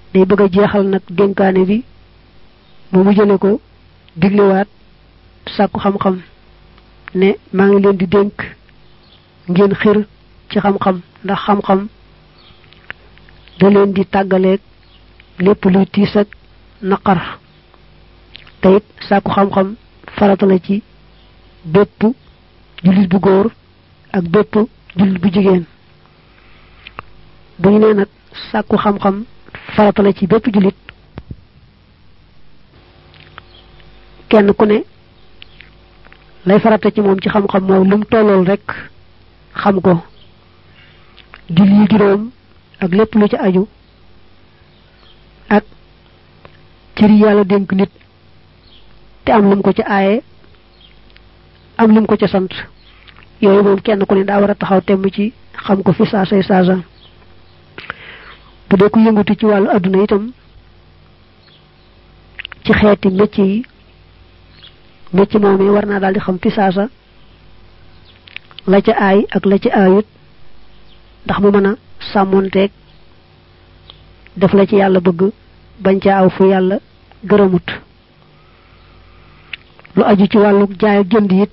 day bëgg a jeexal nag dénkaane bi mu mujjale ko diglewaat sàkku xam-xam ne maa ngi leen di dénk ngeen xir ci xam-xam ndax xam-xam da leen di tàggaleeg lépp luy tiis ak naqar te it sàkku xam-xam farata la ci bépp jullit bu góor ak bépp jullit bu jigéen bu ñu nee nag sàkku xam-xam farata la ci bépp jullit kenn ku ne lay farata ci moom ci xam-xam mooy lu mu tollool rek xam ko julli juróom ak lépp lu ci aju ak cëri yàlla dénk nit te am lum ko ci aaye am lum ko ca sant yooyu moom kenn ku ne daa war a taxaw temm ci xam ko fi saasay saasa bu dee ku yëngatu ci wàllu adduna itam ci xeeti métier yi métier moom yi war naa daal di xam fi saasa la ca aay ak la ca aayut ndax mu mën a sàmmonteeg def la ci yàlla bëgg bañ ca aw fu yàlla gërëmut lu aju ci wàllu jaay ak jënd it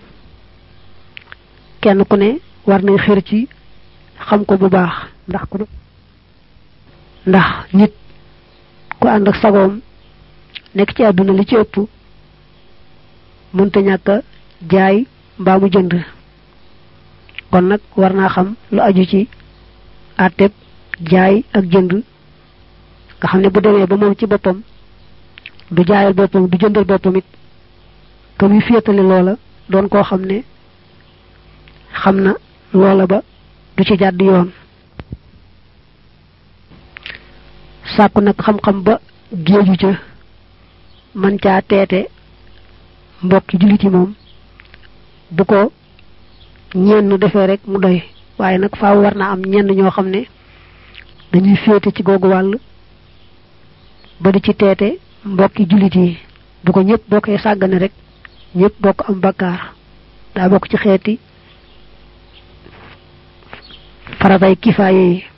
kenn ku ne war nay xër ci xam ko bu baax ndax ku ndax nit ku ànd ak sagoom nekk ci àdduna li ci ëpp mënta ñàkk a jaay mbaa mu jënd kon nag war naa xam lu aju ci àtteb jaay ak jënd nga xam ne bu demee ba moom ci boppam du jaayal boppam du jëndal boppam it ka muy féetale loola doon koo xam ne xam na loola ba du ci jàdd yoon sàkku nag xam-xam ba géeju ca man caa teete mbokki jullit yi moom bu ko ñenn defee rek mu doy waaye nag faaw war naa am ñenn ñoo xam ne dañuy féete ci googu wàll ba di ci teete mbokki jullit yi bu ko ñëpp bokkee sàggane rek ñëpp bokk am bakkaar daa bokk ci xeeti faratay kifaaye yi